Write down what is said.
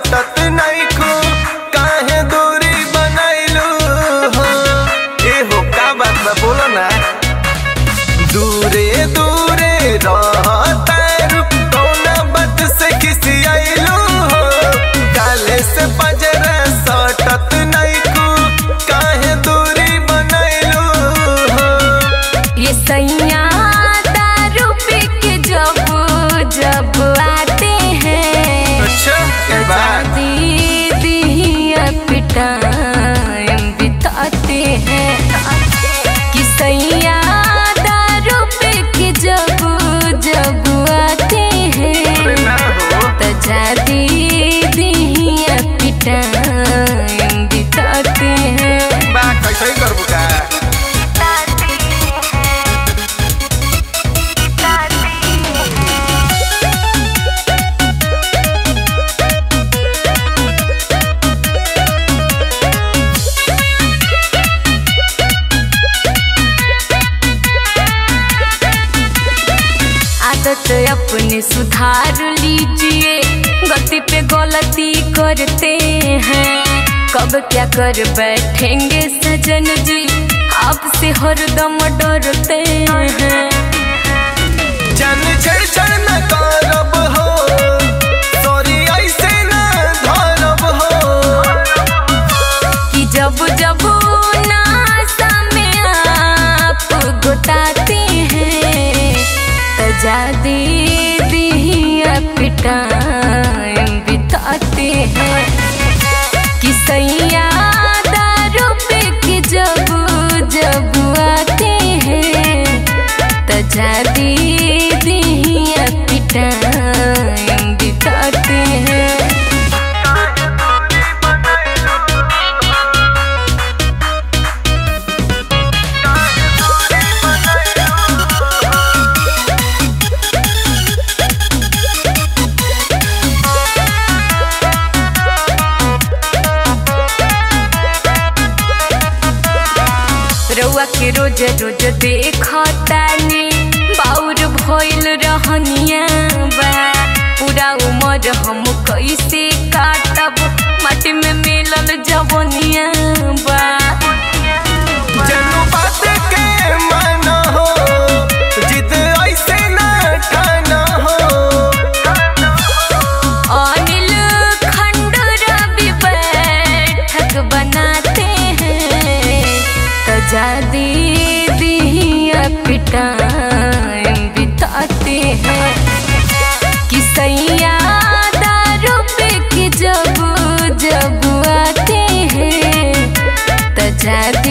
सटत नइखू काहे दूरी बनैलू हो ए हो का बात बा बोलो ना दूरे दूरे रहतारू कौना बात से खिसियाइलू हो काले से पजरा सटत नइखू काहे दूरी बनैलू हो ये सैया दारू पी के जब जब आते हैं अच्छा के बात दीदी पिटाएं बिताते हैं कि सैया दारू पी के जब जब आते अरे हैं ना हो तो जा दीदी पिटाएं बिताते हैं बा कैसे ही करबू का आदत अपने सुधार लीजिए गलती पे गलती करते हैं कब क्या कर बैठेंगे सजन जी आपसे हरदम डरते हैं जन छेड़छाड़ न करब हो सॉरी ऐसे न धरब हो कि जब जब नासा में आप गुताते हैं तो जा दीदी पिटाएं बिताते हैं कि सैया दारू पे के जब जब आते हैं तो जा दीदी पिटाएं बिताते हैं रउआ के रोज रोज देखतानी बाउर भइल रहनिया बा पूरा उमर हम कैसे काटब माटी में मिलल जवनिया बा जनु बात के मन हो जिद ऐसे न ठान हो अनिल खंडूरा भी बैठक बनाते हैं तो जा दीदी पिटाएं बिताते हैं कि सैया दारू पे के जब जब आते हैं तो जा